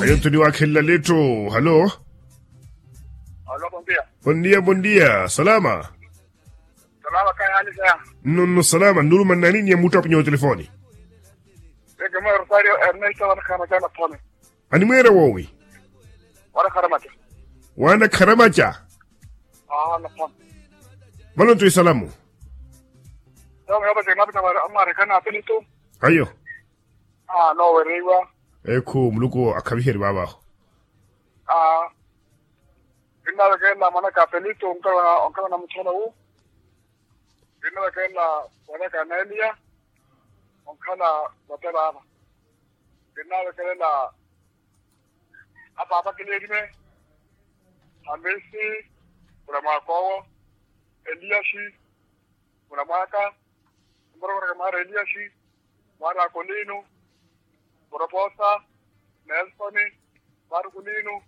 Anthony wa Kella leto. Halo. Aló, buen día. Buen día, buen día. Salama. Salama kaya hali saya. Nonno salama. Nuru manani ni mutu hapo kwenye telefoni. Ege mo Rosario Ernesto wana kama jana pone. Ani mwera wowi. Wana karamata. Wana karamacha. Ah, na pone. Balon tu salamu. Yo me obase mabita mara amare kana pelito. Ayo. Ah, no werewa. Eko muluko akabiheri baba. Ah. Inna la kena mana ka pelito onka onka na mchana huu. Inna la kena wana ka Nelia. Onka na watela hapa. Inna la kena hapa hapa kilirime. Hamisi. Kuna makowo. Eliashi. Kuna mwaka. Mbora mara Eliashi. Mara Kolino. Proposa. Nelson. Mara Kolino.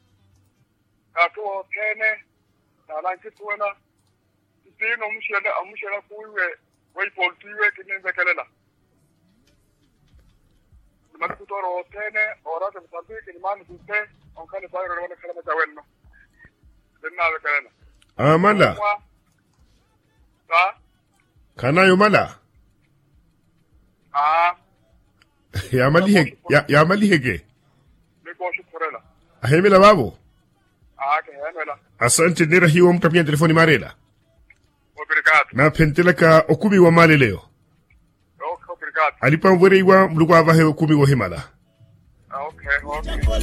Katuo Kene. Na lanki tuwena. Sino mshele mshele kuiwe. Wei poltiwe kinenze kelela. Nimani kutoro Kene. Orate msambiki nimani kute. Onkani bayro wana kalama jawenno. Dinna kelela. Amala. Sa? Kanayo mala. Ah, Ya mali hege. Ya, ya mali hege. niko shukurela. Ahemela babo. Ah, ke hemela. Asante nera hiyo mtu kwenye telefoni marela. Obrigado. Na penteleka okumi wa mali leo. Ok, obrigado. Alipa mwereiwa muluko avahe okumi wa himala. Ah, ok, ok.